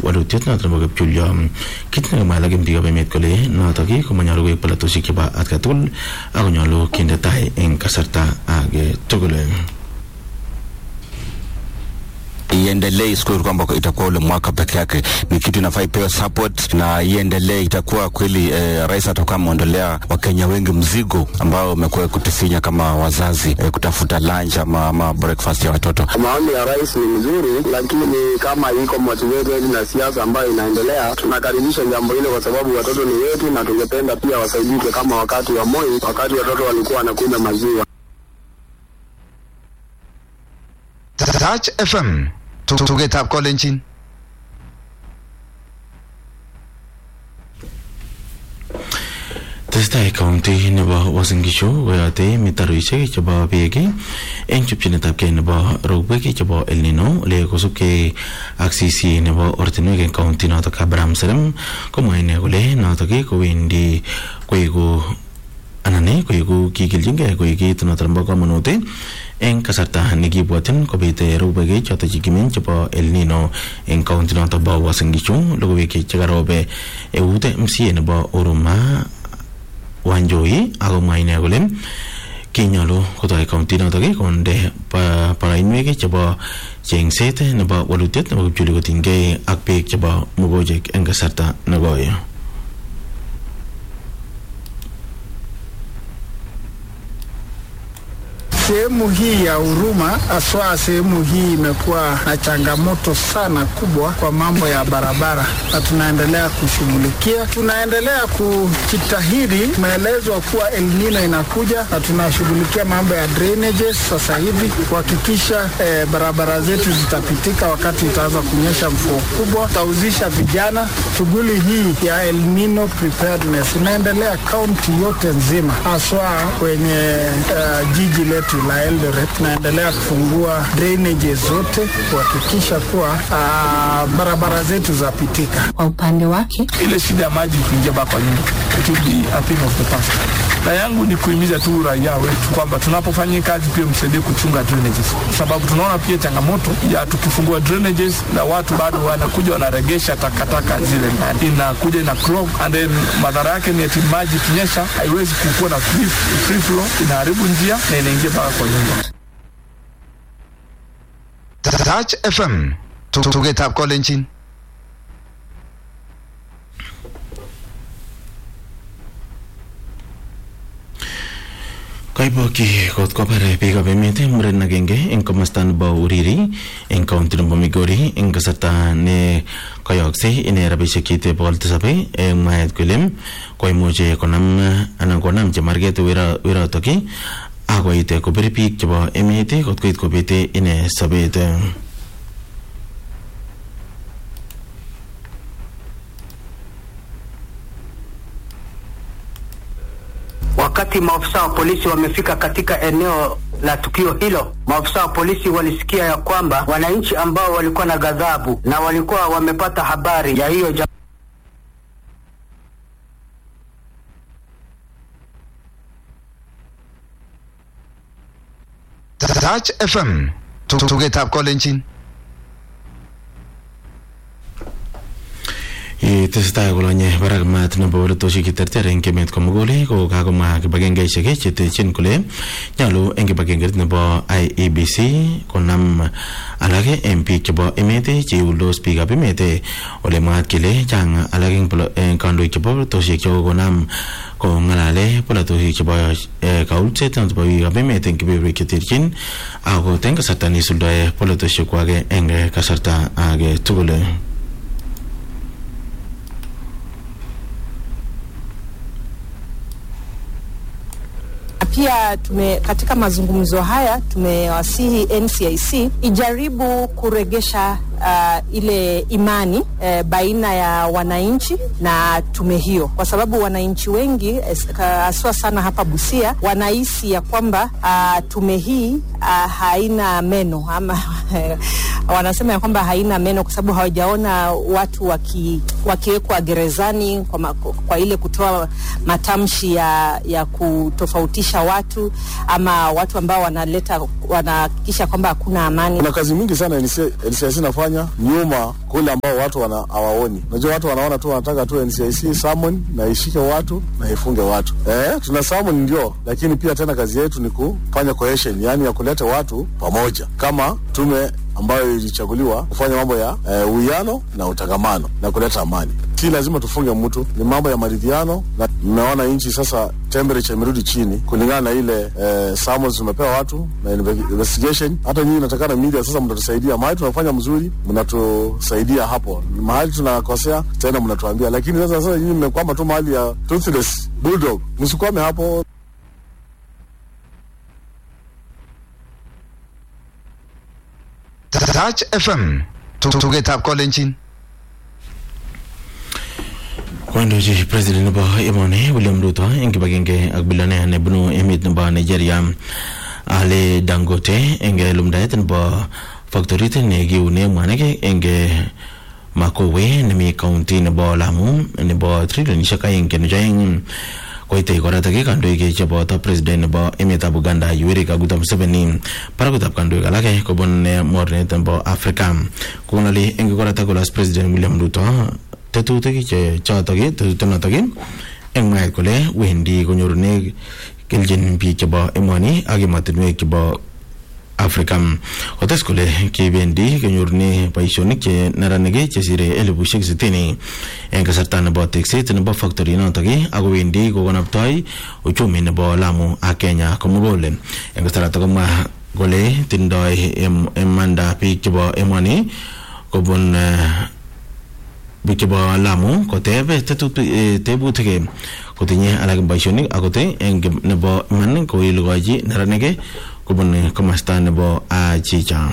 walutiet noto nebo kipchulyo kit nekamwa alak eng biikab emet kole notok komanyolu koek polatosiek chebo atkai tugul akonyolu kinde tai eng kasarta age tugul iendelee isikuwe kwamba itakuwa ule mwaka peke yake, ni kitu inafaa ipewe support na iendelee. Itakuwa kweli eh, rais atakuwa ameondolea Wakenya wengi mzigo ambao umekuwa kutufinya kama wazazi eh, kutafuta lunch ama, ama breakfast ya watoto. Maoni ya rais ni mzuri, lakini kama iko motivated na siasa ambayo inaendelea, tunakaribisha jambo hilo kwa sababu watoto ni wetu, na tungependa pia wasaidike kama wakati wa Moi, wakati watoto walikuwa wanakunywa maziwa. Touch FM tugetab kolenjin tesetai kaunti nebo Uasin Gishu koyote mitaroishek chebo beek eng chopchinetab kei nebo robwek chebo El Nino ole kosubkei ak sisi nebo ortinwek eng kaunti notok Abraham Serem komwae ine kole notok kowendi koeku anan koeku kikiljingei koek kit notok nebo komonut eng kasarta nekibwotyin kobete robwek chotok chekimeny chebo El Nino eng kaunti notok bo Uasin Gishu logoiwek chekarobe eut MCA nebo Huruma Wanjoi akomwa ine kole kinyolu kotoi kaunti notok konde barainwek chebo chengset nebo walutiet nebo kipchuli kotinygei ak beek chebo mugojek eng kasarta nekoi Sehemu hii ya Huruma haswa sehemu hii imekuwa na changamoto sana kubwa kwa mambo ya barabara, na tunaendelea kushughulikia, tunaendelea kujitahidi. Tumeelezwa kuwa El Nino inakuja na tunashughulikia mambo ya drainages sasa hivi kuhakikisha eh, barabara zetu zitapitika wakati itaanza kunyesha mvua kubwa. Tutahusisha vijana. Shughuli hii ya El Nino preparedness inaendelea kaunti yote nzima, haswa kwenye uh, jiji letu la Eldoret tunaendelea kufungua drainages zote kuhakikisha kuwa uh, barabara zetu zapitika. Kwa upande wake, ile shida ya maji kuingia baa kwa nyumba it will be a thing of the past. Na yangu ni kuhimiza tu raia wetu kwamba tunapofanya kazi pia msaidie kuchunga drainages, sababu tunaona pia changamoto ya tukifungua drainages na watu bado wanakuja wanaregesha takataka zile ndani, inakuja ina clog and then madhara yake ni ati maji kinyesha haiwezi kukuwa na free, free flow, inaharibu njia na inaingia mpaka kwa nyumba. Touch FM tugetab kolenjin Kaibokyi kot kobar biikab emet muren agenge eng komasta nebo Uriri eng kaunti nebo Migori eng kasarta ne kayoksei ine rabisiek cheite bokol tisab eng mwaet kole koimuche konam anan konam chemarget werotok akoit kobir biik chebo emet kot koit kobete ine sobet Wakati maafisa wa polisi wamefika katika eneo la tukio hilo, maafisa wa polisi walisikia ya kwamba wananchi ambao walikuwa na ghadhabu na walikuwa wamepata habari ya hiyo jam Touch FM tugetab kolenjin tesetai kolonye barak maat nebo bolotosiek cheterter eng emet komugul ko kakomwa kibagengeisiek chetechin kole nyolu eng kibagengeit nebo IEBC konam alak eng biik chebo emet cheiuldos biikab emet ole mwaat kele chang alak eng kandoik chebo bolotosiek chekokonam kongalale bolotosiek chebo kaulset chebo biikab emet eng kebeberwek cheterchin ako eng kasarta neisuldoe bolotosiek kwak eng kasarta age tugul pia tume, katika mazungumzo haya tumewasihi NCIC ijaribu kuregesha uh, ile imani uh, baina ya wananchi na tume hiyo, kwa sababu wananchi wengi haswa sana hapa Busia wanahisi ya kwamba uh, tume hii uh, haina meno ama wanasema ya kwamba haina meno kwa sababu hawajaona watu waki, wakiwekwa gerezani kwa, ma, kwa ile kutoa matamshi ya, ya kutofautisha watu ama watu ambao wanaleta wanahakikisha kwamba hakuna amani. Kuna kazi mingi sana NCIC inafanya tunafanya nyuma kule ambao watu wana hawaoni. Unajua watu wanaona tu wanataka tu NCIC summon na ishike watu na ifunge watu. Eh, tuna summon ndio, lakini pia tena kazi yetu ni kufanya cohesion, yani ya kuleta watu pamoja kama tume ambayo ilichaguliwa kufanya mambo ya uwiano eh, na utangamano na kuleta amani. Si lazima tufunge mtu, ni mambo ya maridhiano, na mmeona nchi sasa temperature imerudi chini kulingana na ile eh, summons tumepewa watu na investigation. Hata nyinyi natakana media sasa mnatusaidia mahali tunafanya mzuri, mnatusaidia hapo, mahali tunakosea tena mnatuambia, lakini sasa sasa nyinyi mmekwama tu mahali ya toothless bulldog, msikwame hapo. Touch FM tugetab kolenjin kwandochi president nebo emoni William Ruto eng kibagenge ak bilionea nebunu emet nebo Nigeria Ale Dangote eng lumdaet nebo factorit nekiune mwanik eng Makowe nemi county nebo Lamu nebo trilionishek aeng kenuch aeng koitei koratak kandoik cheboto president nebo emetab Uganda Yoweri Kaguta Museveni barakutab kandoik alake kobun mornet nebo Afrika kongali eng koratak kolas president William Ruto tetutik che chotok tetutik notok eng mwaet kole wendi konyorune keljin biik chebo emoni ak emotinwek chebo Afrika kotes kole kibendi kenyorune boisionik che neranik chesire elibushek sitini eng kasarta nebo tekset nebo factory notok ako wendi kokonoptoi uchumi nebo Lamu ak Kenya komugul eng kasarata komwa kole tindoi imanda biik chebo emoni kobun biik chebo Lamu koteb tebutik kotinye alak boisionik akot eng nebo iman koilukochi neranik kobun komasta nebo Achicha.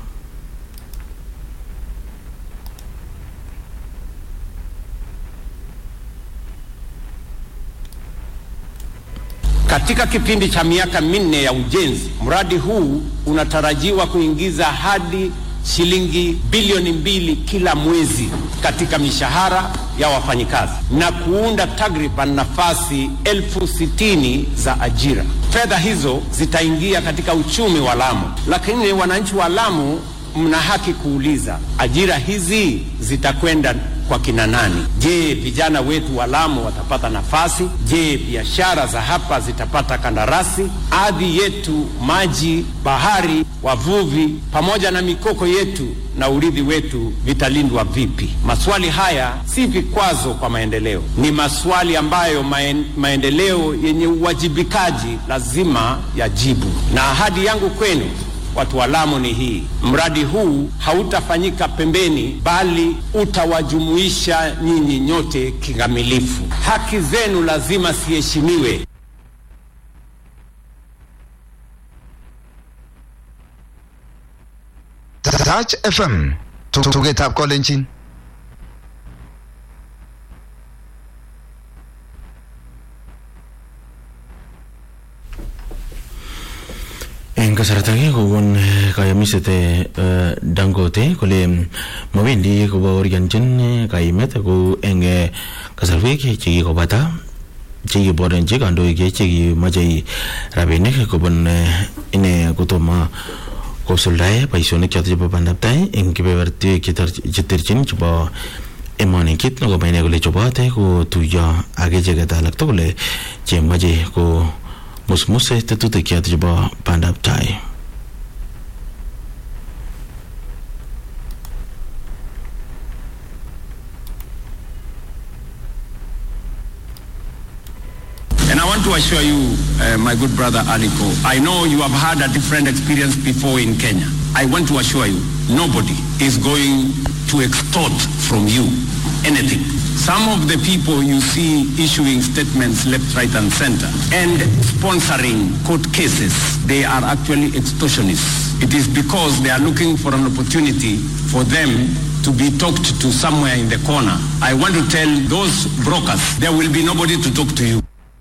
Katika kipindi cha miaka minne ya ujenzi, mradi huu unatarajiwa kuingiza hadi shilingi bilioni mbili kila mwezi katika mishahara ya wafanyikazi na kuunda takriban nafasi elfu sitini za ajira. Fedha hizo zitaingia katika uchumi wa Lamu, lakini wananchi wa Lamu mna haki kuuliza, ajira hizi zitakwenda kwa kina nani? Je, vijana wetu wa Lamu watapata nafasi? Je, biashara za hapa zitapata kandarasi? Ardhi yetu, maji, bahari, wavuvi pamoja na mikoko yetu na urithi wetu vitalindwa vipi? Maswali haya si vikwazo kwa maendeleo, ni maswali ambayo maen, maendeleo yenye uwajibikaji lazima yajibu. Na ahadi yangu kwenu watu wa Lamu ni hii: mradi huu hautafanyika pembeni, bali utawajumuisha nyinyi nyote kikamilifu. Haki zenu lazima ziheshimiwe. Touch FM tugetab kolenjin eng kasarta ake kokon kayamiset Dangote kole mawendi kobaoryanchin kaimet kou eng kasarwek chekikobata chekiborenchi kandoik chekimache rabinik kobun ine kotomo kosuldae boisionik choto chebo bandaptai eng kebebertwek cheterchin chebo emoni kit nekomwa ine kole chobote kotuyo ak icheket alak tugul chemache ko musmuse tetutik choto chebo bandab tai And I want to assure you, uh, my good brother Aliko, I know you have had a different experience before in Kenya. I want to assure you, nobody is going to extort from you anything. Some of the people you see issuing statements left, right, and center and sponsoring court cases, they are actually extortionists. It is because they are looking for an opportunity for them to be talked to somewhere in the corner. I want to tell those brokers, there will be nobody to talk to you.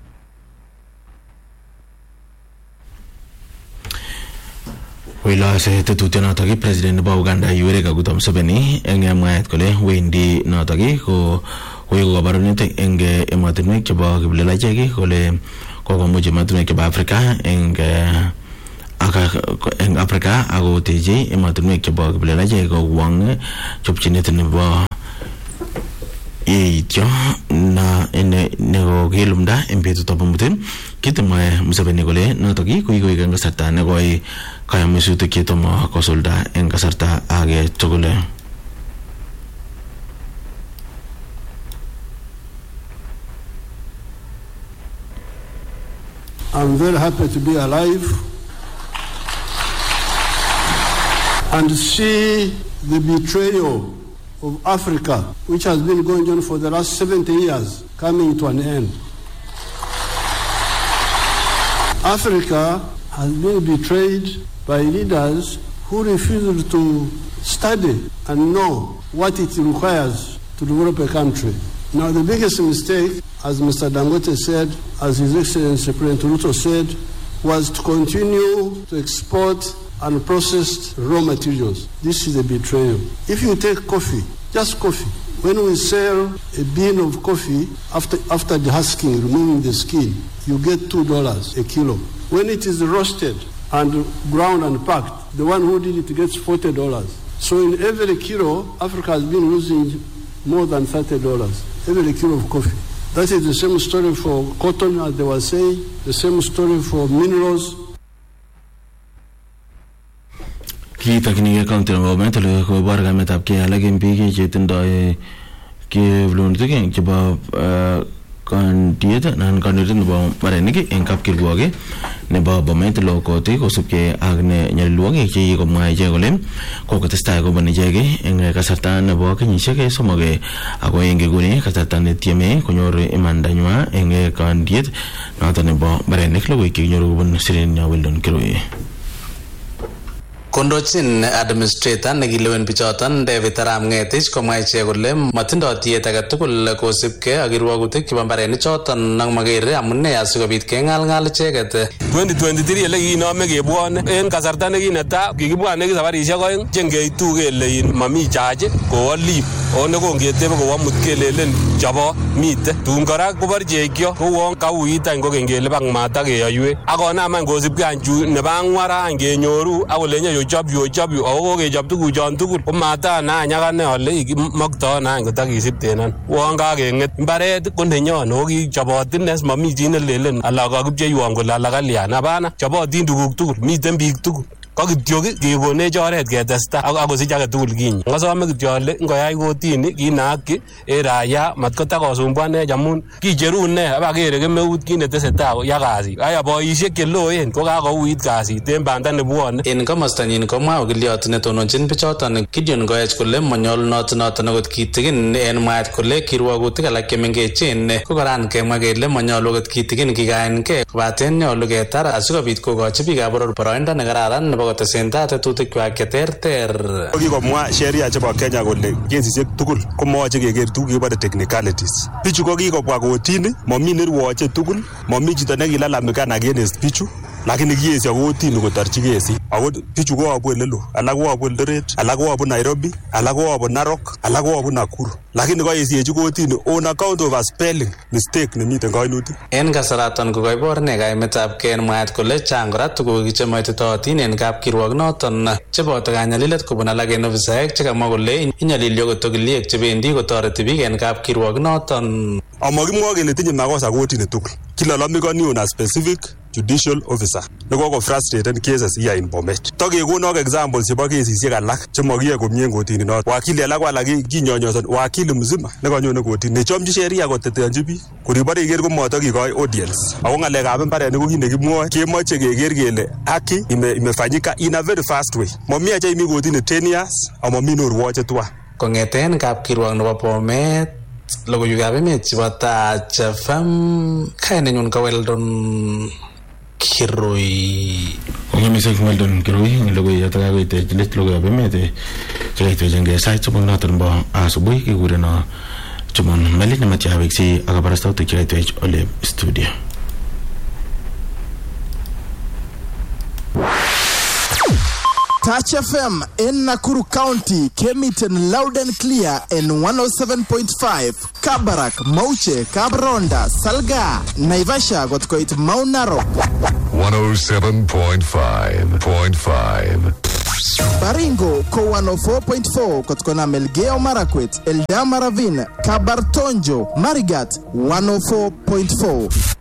Wilose tetutyonotok president nebo Uganda Yoweri Kaguta Museveni eng mwaet kole wendi notok ko koeku kabarunet eng emotinwek chebo kiplelachek kole kokomuch emotinwek chebo Afrika eng eng Afrika ako teche emotinwek chebo kiplelachek kowang chopchinet nebo yeityo na nekokilumda en betutab amut kitemwae Museveni kole notok koikoik eng kasarta nekoi kayamisutik chetomo kosulda eng kasarta age tugul I'm very happy to be alive and see the betrayal of Africa, which has been going on for the last 70 years, coming to an end. Africa has been betrayed by leaders who refused to study and know what it requires to develop a country. Now, the biggest mistake, as Mr. Dangote said, as His Excellency President Ruto said, was to continue to export unprocessed raw materials. This is a betrayal. If you take coffee, just coffee, when we sell a bean of coffee after, after the husking, removing the skin, you get $2 a kilo. When it is roasted and ground and packed, the one who did it gets $40. So in every kilo, Africa has been losing more than $30 every kilo of coffee. That is the same story for cotton, as they were saying, the same story for minerals, kiitokyinigei county nebo Bomet ole kobor kametab kei alak en biik chetindoi kiplunutik chebo kandiet anan kandoindet nebo mbarenik en kapkirwok nebo Bomet lokoti kosubkei ak ne nyalilwogik che kikomwa ichek kole kokotestai kobun ichek eng kasarta nebo kenyisiek somok ako eng nguni kasarta netieme konyor imandanywa eng kandiet noto nebo mbarenik logoiwek chekinyoru kobun Sirenia Weldon Kirui kondochin administrator nekilewen bichoton David Arap Ngetich komwa ichek kole matindoi tiet age tugul kosubkei ak kirwogutik chebo mbarenik choton ak makere amune asikobit keng'alng'al icheket 2023 ele kikinome kebwone en kasarta nekinetai kikibwane sabarisiek oeng chengeitu kele mami chaji kowo lip o nekongetebe kowo mut kelelen chobo mite tun kora koborchekyo kouon kauit any kokeny kelipan mat ak keyoiwek akonam any kosubkei any chu nebo ang'wan any kenyoru akolenye yochopyu yochopyu ako kokechop tuguchon tugul ko matana any akane ale kimoktoon any kotakisiptenon uon kakeng'et mbaret ko nenyon ako kichopotin as mami chi nelelen ala kakipcheiwon kole ala kalyan hapana chopotin tuguk tugul miten biik tugul ko kityo kekonech oret ketesta akosich age tugul kinyi ngasome kityo ale ngoyai kotini kinaakyi en raya matkotakosumbuanech amun kicheru ne abakere kemeut kit netesetai ya kasit aya boisiek cheloen ko kakouit kasit en banda nebwone en komostanyin komwa okiliot netononjin bichoton Gideon Koech kole manyolunot noton akot kitigin en mwaet kole kirwogutik alak chemengechen ko koran kemwa kele manyolu akot kitigin kikaengei kobaten nyolu ketar asikobit kokochi biikab boror boroindo nekararan nebo kotesentai tetutikwak cheterter kikomwa sheria chebo Kenya kole kesisiek tugul komoyoche keker tuguk kibore technicalities bichu ko kikobwa kotini momi nerwoche tugul momi chito nekilalamikan against bichu lakini kiesio kotini kotorchi kesit ako bichu koyobu elelo alak koyobu Eldoret alak koyobu Nairobi alak koyobu Narok alak koyobu Nakuru lakini kaesiechi kotini on account of a spelling mistake nemiten kainutik en kasaraton ko kaibor ne kaimetab kei en mwaet kole chang kora tuguk chemoititootin en kapkirwok noton cheboto kanyalilet kobun alak en ofisaek chekamwa kole inyalili okot okiliek chebendi kotoreti biik en kapkirwok noton amakimwa kele tinye makosa kotini tugul kilalomikoni on a specific judicial officer nekoko frustrated cases here in Bomet. Takekonok examples chebo kesisiek alak chemakiyoe komie en kotini noton. Wakili alak ko alak kinyonyoson wakili mzima nekanyone kotini nechomchi sheria koteteanchi biik. Koribore iker komatakikoi audience. Ako ng'alekab mbarenik ko kit nekimwoe kemoche keker kele haki ime, imefanyika in a very fast way. Mami acha imi kotini 10 years amami norwoche twan. Kong'eten kapkirwok nebo Bomet logoiwekab emet chebo Tach FM kainenyun ko Weldon Kirui. Kong'e mising Weldon Kirui eng logoiyoto kakoit let logoiwab emet chekaitwechengei sait somok noton nebo asubuhi kikureno Chumon Melit nematya aweksi ak kabarastautik chekaitwech ole studio. Touch FM in Nakuru County came it in loud and clear in 107.5. Kabarak, Mauche, Kabronda, Salga, Naivasha got quite Mount Narok. 107.5.5. Baringo ko 104.4 kutokana Melgeo Marakwet, Eldama Ravine, Kabartonjo, Marigat 104.4.